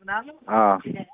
አዎ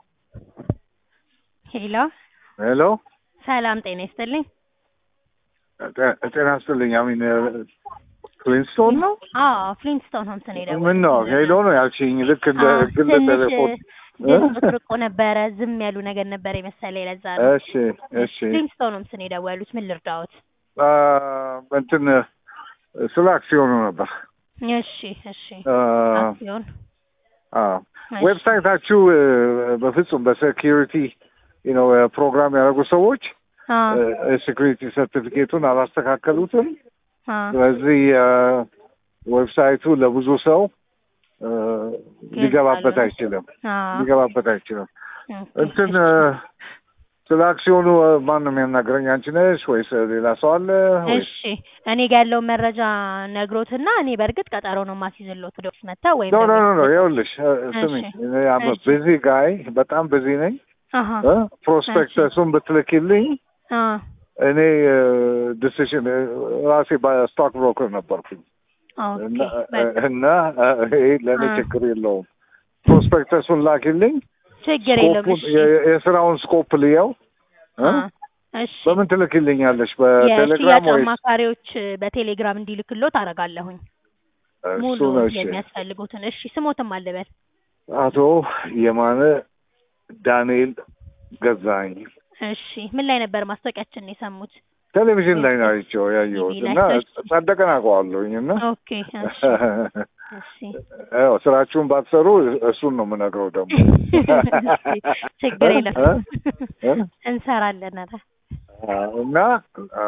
ሄሎ ሄሎ ሰላም ጤና ይስጥልኝ። ጤ- ጤና ይስጥልኝ። አሚን ፍሊንስቶን ነው? አዎ ፍሊንስቶን ሆምስ ነው የደወልኩት። ምን ነው ሄሎ ነው ያልሽኝ? ልክ እንደ አዎ፣ ግል ትንሽ ቴሌፎን ድምፅ ርቆ ነበረ። ዝም ያሉ ነገር ነበረ የመሰለኝ ለዛ ነው። እሺ እሺ ፍሊንስቶን ሆምስ ነው የደወሉት። ምን ልርዳዎት? አ፣ እንትን ስለ አክሲዮኑ ነበር። እሺ እሺ አ፣ አክሲዮን አዎ እሺ። ዌብሳይታችሁ እ፣ በፍጹም በሴኪሪቲ ነው ፕሮግራም ያደረጉ ሰዎች አ ሴኩሪቲ ሰርቲፊኬቱን አላስተካከሉትም። አ ስለዚህ አ፣ ዌብሳይቱ ለብዙ ሰው አ፣ ሊገባበት አይችልም አ ሊገባበት አይችልም። ኦኬ፣ እንትን እሺ። አ፣ ስለ አክሲዮኑ አ፣ ማን ነው የሚያናግረኝ? አንቺ ነሽ ወይስ ሌላ ሰው አለ? ወይስ እሺ እኔ ጋር ያለውን መረጃ ነግሮትና እኔ በእርግጥ ቀጠሮ ነው ማስይዝሎት ወደ ኦፊስ መታ ወይም ኖ ኖ ደግሞ- ኖ ኖ ይኸውልሽ አ፣ ስሚ እሺ፣ እኔ አም እሺ። ቢዚ ጋይ በጣም ቢዚ ነኝ። አሀ አ፣ ፕሮስፔክተሱን ብትልኪልኝ አ እኔ ዲሲሽን ራሴ ስቶክ ብሮከር ነበርኩኝ ኦኬ እና በቃ እና ይሄ ለእኔ አ። ችግር የለውም። ፕሮስፔክተሱን ላኪልኝ፣ ችግር የለውም። ስኮፑን እሺ የ- የስራውን ስኮፕ ልየው። እ? አ እሺ በምን ትልክልኛለሽ? የሽያጭ በቴሌግራም ወይስ አማካሪዎች በቴሌግራም እንዲልክሎት አደርጋለሁኝ ሙሉ እሱ ነው? እሺ የሚያስፈልጉትን። እሺ ስሞትም አልበል። አቶ የማነ ዳንኤል ገዛኝ እሺ ምን ላይ ነበር ማስታወቂያችንን የሰሙት? ቴሌቪዥን ላይ ነው አይቼው ያየሁት ቲቪ ላይ። እና እሺ። ጸደቀን አውቀዋለሁኝ እና ኦኬ እሺ እሺ ያው ስራችሁን ባትሰሩ እሱን ነው የምነግረው ደግሞ እሺ፣ ችግር የለም እ? እ? እንሰራለን። ኧረ እና አ፣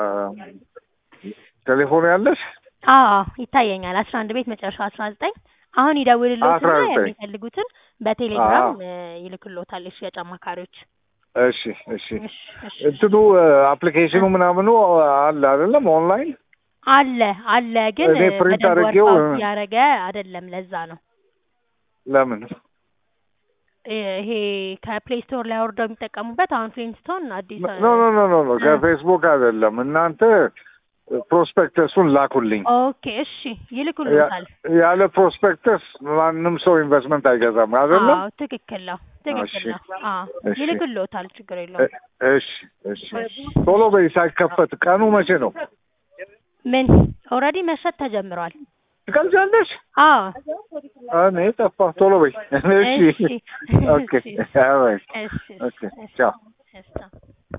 ቴሌፎኑ ያለሽ አዎ ይታየኛል። አስራ አንድ ቤት መጨረሻ አስራ ዘጠኝ አሁን ይደውልሎትና 19 የሚፈልጉትን በቴሌግራም አዎ። እ፣ ይልክሎታል የሽያጭ አማካሪዎች። እሺ እሺ እሺ እሺ እንትኑ አፕሊኬሽኑ ምናምኑ አለ አይደለም ኦንላይን አለ አለ ግን እኔ ፕሪንት በደንብ አድርጌው ወርክአውት ያደረገ አይደለም። ለዛ ነው ለምን ይሄ ከፕሌይ ስቶር ላይ አውርደው የሚጠቀሙበት አሁን ፍሊንስቶን አዲስ ኖ ኖ ኖ ኖ ኖ ከፌስቡክ አይደለም እናንተ ፕሮስፔክተሱን ላኩልኝ ኦኬ እሺ ይልኩልታል። ያ- ያለ ፕሮስፔክተስ ማንም ሰው ኢንቨስትመንት አይገዛም አይደለም አዎ ትክክል ነው ትክክል እሺ። ነው። አዎ እሺ። ይልኩልዎታል፣ ችግር የለውም። እ- እሺ እሺ ቶሎ በይ ሳይከፈት ቀኑ መቼ ነው ምን ኦልሬዲ መሸጥ ተጀምሯል። ትቀልጃለሽ አዎ እኔ ጠፋ ቶሎ በይ እሺ እሺ ኦኬ እሺ ኦልራይት እሺ ኦኬ ቻው እሺ